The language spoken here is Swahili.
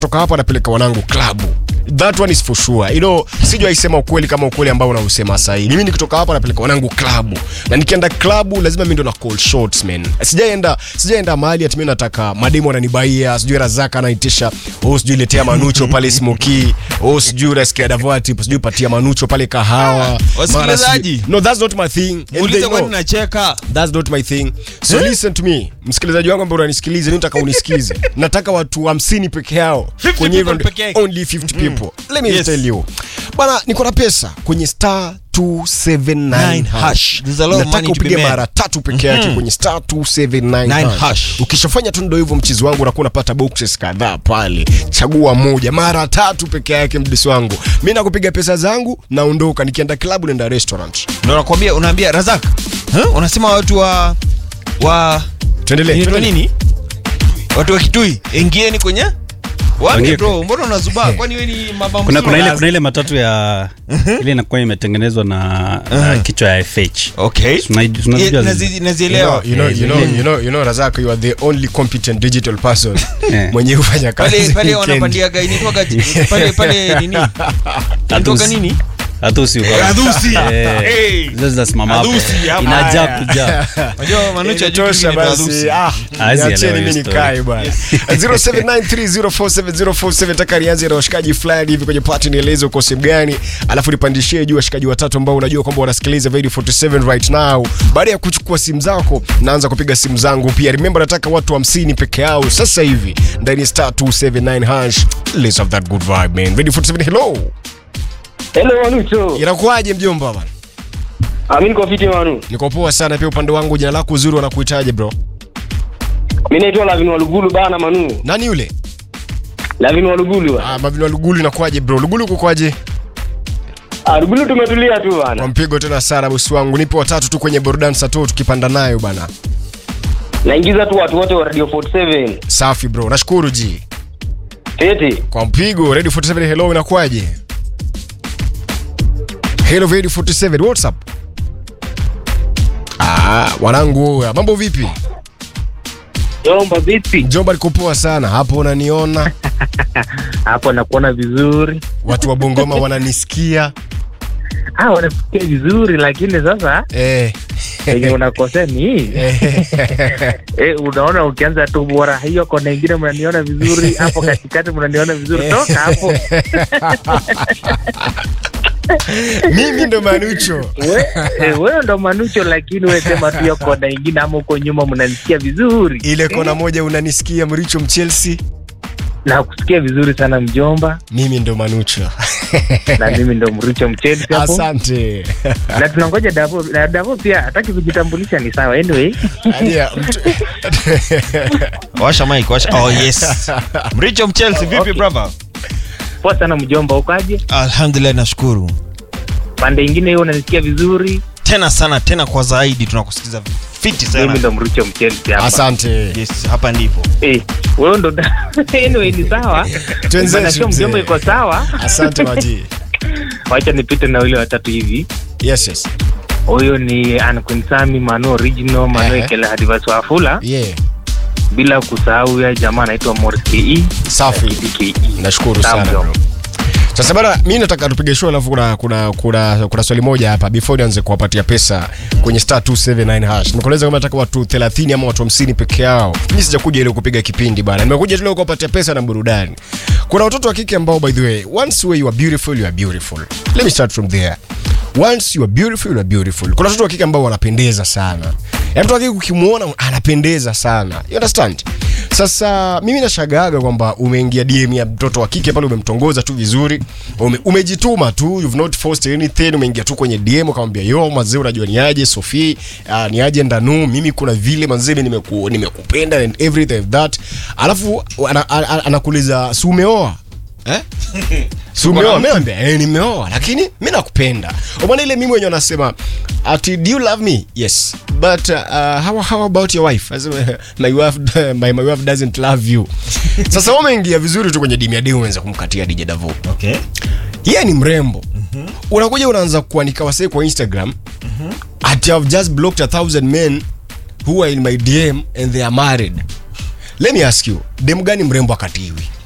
toka hapa napeleka wanangu klabu that one is for sure you know sijaisema ukweli kama ukweli ambao unausema sahii mimi nikitoka hapa napeleka wanangu klabu na nikienda klabu lazima mi ndo na call shots man sijaenda sijaenda mahali ati mi nataka mademu ananibaia sijui razaka anaitisha oh sijui letea manucho pale smoki oh sijui unasikia davati sijui patia manucho pale kahawa wasikilizaji. Mara sijui- no that's not my thing And they Muulize kwani know. nacheka. That's not my thing. So listen to me. Msikilizaji wangu ambaye unanisikiliza, mimi nataka unisikize. Nataka watu 50 peke yao. 50 Kwenye hivyo people peke yake. only 50 people. Let me Yes. tell you. Bana, niko na pesa kwenye star 279 hash. hash. There's a lot of Nataka money to be upige made. mara tatu peke yake kwenye star 279 Nine hash. hash. Ukishafanya tu ndio hivyo mchizi wangu unakuwa unapata boxes kadhaa pale. Chagua moja mara tatu peke yake mdisi wangu. Mimi nakupiga pesa zangu naondoka nikienda club naenda restaurant. Ndio nakwambia unaambia Razak. Huh? Unasema watu wa wa Tuendelee. inaitwa tuendelee. nini? Watu wa Kitui, ingieni kwenye Waambie Ingie- bro, mbona unazubaa? Kwani wewe ni mabambu? kuna, kuna, ile, kuna ile matatu ya ile inakuwa imetengenezwa na, na kichwa ya FH Okay. Tunai- tunazijua Ye- zile. nazi- Nazielewa. You know, you know, Yeah. you know, you know, Razak, you are the only competent digital person Yeah. mwenye hufanya kazi Pale pale weekend. wanapandiaga initoka pale pale nini? Inatoka nini? Hatusi uko- Adhusi. Eh, Hey. zile zinasimama hapo. Adhusi, hapa. Inajaa kujaa Unajua Manucho hajui Inatosha kitu kinaitwa basi. adhusi. Ah, Haezi niacheni elewa mimi hiyo nikae bwana. 0793047047 taka nianze na washikaji fulani hivi kwenye party nieleze uko sehemu gani, alafu nipandishie juu washikaji watatu ambao unajua kwamba wanasikiliza Radio 47 right now. Baada ya kuchukua simu zako, naanza kupiga simu zangu pia. Remember nataka watu 50 peke yao sasa hivi ndani ya star 279 hash. Let's have that good vibe man. Radio 47 hello. Hello Manucho. Inakuwaje mjomba bwana? Ah, mimi niko fiti Manu. Niko poa sana pia upande wangu. Jina lako uzuri wanakuitaje bro? Mimi naitwa Lavin Walugulu bana Manu. Nani yule? Lavin Walugulu. Ah, Mavino Lugulu inakuwaje bro? Lugulu kukwaje? Ah, Lugulu tumetulia tu Kwa bana. mpigo tena sana bosi wangu. Nipo watatu tu kwenye burudani saa tu tukipanda nayo bana. Naingiza tu watu wote wa Radio 47. Safi bro. Nashukuru ji. Tete. Kwa mpigo Radio 47 hello inakuwaje? Hello Radio 47 what's up? Ah, wanangu, mambo vipi? Jomba vipi? Jomba liko poa sana. Hapo unaniona? Hapo nakuona vizuri. Watu wa Bongoma wananisikia. Ah, wanafikia vizuri lakini sasa Eh. yenye unakosea ni hii. Eh, unaona ukianza tu bora hiyo kona ingine mnaniona vizuri, hapo katikati mnaniona vizuri. Toka hapo. Mimi ndo Manucho. We, eh, wewe ndo Manucho lakini wewe sema tu hiyo kona ingine ama uko nyuma mnanisikia vizuri. Ile kona moja unanisikia Mricho Mchelsea. Na kusikia vizuri sana mjomba Mimi ndo Manucho. na mimi ndo Mricho Mchelsea hapo. Asante. Na tunangoja Davo na Davo pia hataki kujitambulisha ni sawa. Anyway, Adia, mtu... Washa mic, washa. Oh yes. Mricho Mchelsea vipi Okay. brother? poa sana mjomba, ukaje? Alhamdulillah nashukuru. Pande ingine hiyo unanisikia vizuri. Tena sana tena kwa zaidi tunakusikiza fiti Mimi sana. ndo Mricho Mchelsea hapa. Asante. Yes, hapa ndipo. Eh, wewe ndo anyway ni sawa. Twenzetu, Maana sio mjomba mzee. iko sawa. Asante maji. Wacha nipite na wale watatu hivi. Yes, yes. Huyo ni Ankunsami Manu Original Manu Ehe. Ekele Hadivas Wafula Yeah. bila kusahau ya jamaa anaitwa Morris KE. Safi. KE. Nashukuru Sawa, sana mjomba. bro. Sasa bana, mimi nataka tupige show alafu kuna kuna kuna kuna swali moja hapa before nianze kuwapatia pesa kwenye star 279 hash. Nikueleza kama nataka watu 30 ama watu 50 peke yao. Mimi sijakuja ile kupiga kipindi bana. Nimekuja tu leo kuwapatia pesa na burudani. Kuna watoto wa kike ambao by the way, once you are beautiful, you are beautiful. Let me start from there. Once you are beautiful, you are beautiful. Kuna watoto wa kike ambao wanapendeza sana. Yaani mtoto wa kike ukimwona anapendeza sana. You understand? Sasa mimi nashagaga kwamba umeingia DM ya mtoto wa kike pale, umemtongoza tu vizuri, ume, umejituma tu, you've not forced anything, umeingia tu kwenye DM ukamwambia yo mazee, unajua ni aje Sophie, uh, ni aje Ndanu, mimi kuna vile mazee mimi nimeku, nimekupenda and everything of that, alafu ana- ana- anakuuliza si umeoa eh? Si umeoa? Mimi naambia eh, nimeoa lakini mimi nakupenda. Umeona ile mimi mwenyewe anasema ati do you love me? Yes. But uh, how, how about your wife? As, my wife my, my wife doesn't love you. Sasa wewe umeingia vizuri tu kwenye dimi ya demu unaanza kumkatia DJ Davo. Okay. Yeye ni mrembo. Unakuja unaanza kuandika wasee kwa Instagram. Ati I've just blocked a thousand men who are in my DM and they are married. Let me ask you, demu gani mrembo akatiwi?